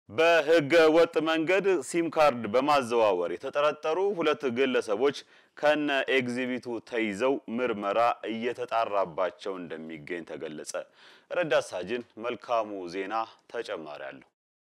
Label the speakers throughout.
Speaker 1: በህገ ወጥ መንገድ ሲም ካርድ በማዘዋወር የተጠረጠሩ ሁለት ግለሰቦች ከነ ኤግዚቢቱ ተይዘው ምርመራ እየተጣራባቸው እንደሚገኝ ተገለጸ። ረዳት ሳጅን መልካሙ ዜና ተጨማሪ አለው።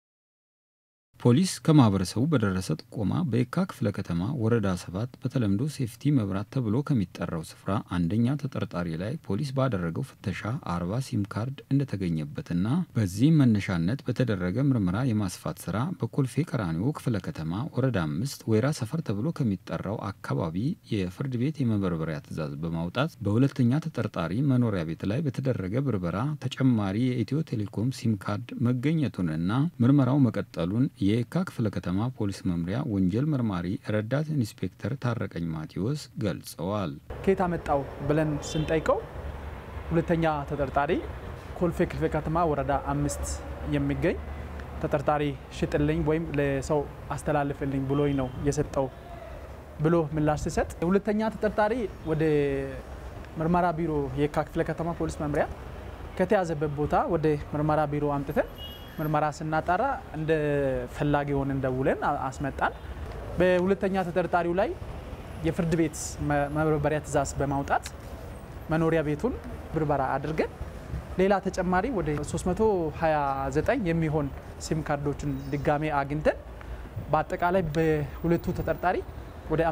Speaker 2: ፖሊስ ከማህበረሰቡ በደረሰ ጥቆማ በየካ ክፍለ ከተማ ወረዳ ሰባት በተለምዶ ሴፍቲ መብራት ተብሎ ከሚጠራው ስፍራ አንደኛ ተጠርጣሪ ላይ ፖሊስ ባደረገው ፍተሻ አርባ ሲም ካርድ እንደተገኘበትና በዚህም መነሻነት በተደረገ ምርመራ የማስፋት ስራ በኮልፌ ቀራኒዮ ክፍለ ከተማ ወረዳ አምስት ወይራ ሰፈር ተብሎ ከሚጠራው አካባቢ የፍርድ ቤት የመበርበሪያ ትዕዛዝ በማውጣት በሁለተኛ ተጠርጣሪ መኖሪያ ቤት ላይ በተደረገ ብርበራ ተጨማሪ የኢትዮ ቴሌኮም ሲም ካርድ መገኘቱንና ምርመራው መቀጠሉን የየካ ክፍለ ከተማ ፖሊስ መምሪያ ወንጀል መርማሪ ረዳት ኢንስፔክተር ታረቀኝ ማቴዎስ ገልጸዋል።
Speaker 3: ከየት አመጣው ብለን ስንጠይቀው ሁለተኛ ተጠርጣሪ ኮልፌ ክፍለ ከተማ ወረዳ አምስት የሚገኝ ተጠርጣሪ ሽጥልኝ ወይም ለሰው አስተላልፍልኝ ብሎኝ ነው የሰጠው ብሎ ምላሽ ሲሰጥ ሁለተኛ ተጠርጣሪ ወደ ምርመራ ቢሮ የየካ ክፍለ ከተማ ፖሊስ መምሪያ ከተያዘበት ቦታ ወደ ምርመራ ቢሮ አምጥተን ምርመራ ስናጣራ እንደ ፈላጊ ሆነን ደውለን አስመጣን። በሁለተኛ ተጠርጣሪው ላይ የፍርድ ቤት መበርበሪያ ትዕዛዝ በማውጣት መኖሪያ ቤቱን ብርበራ አድርገን ሌላ ተጨማሪ ወደ 329 የሚሆን ሲም ካርዶችን ድጋሜ አግኝተን በአጠቃላይ በሁለቱ ተጠርጣሪ ወደ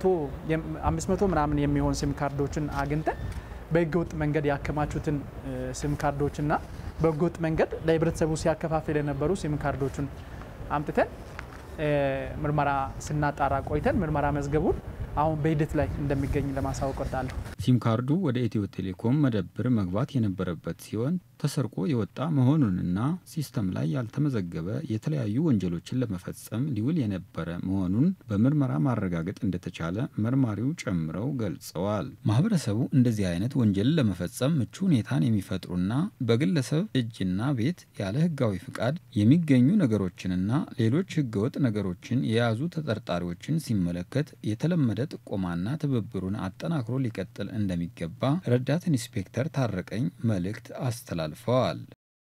Speaker 3: 500 ምናምን የሚሆን ሲም ካርዶችን አግኝተን በህገወጥ መንገድ ያከማቹትን ሲም ካርዶችና በህገወጥ መንገድ ለህብረተሰቡ ሲያከፋፍል የነበሩ ሲም ካርዶችን አምጥተን ምርመራ ስናጣራ ቆይተን ምርመራ መዝገቡን አሁን በሂደት ላይ እንደሚገኝ ለማሳወቅ ወዳለሁ።
Speaker 2: ሲም ካርዱ ወደ ኢትዮ ቴሌኮም መደብር መግባት የነበረበት ሲሆን ተሰርቆ የወጣ መሆኑንና ሲስተም ላይ ያልተመዘገበ የተለያዩ ወንጀሎችን ለመፈጸም ሊውል የነበረ መሆኑን በምርመራ ማረጋገጥ እንደተቻለ መርማሪው ጨምረው ገልጸዋል። ማህበረሰቡ እንደዚህ አይነት ወንጀልን ለመፈጸም ምቹ ሁኔታን የሚፈጥሩና በግለሰብ እጅና ቤት ያለ ህጋዊ ፍቃድ የሚገኙ ነገሮችንና ሌሎች ህገወጥ ነገሮችን የያዙ ተጠርጣሪዎችን ሲመለከት የተለመደ ጥቆማና ትብብሩን አጠናክሮ ሊቀጥል እንደሚገባ ረዳት ኢንስፔክተር ታረቀኝ መልእክት አስተላልፈዋል።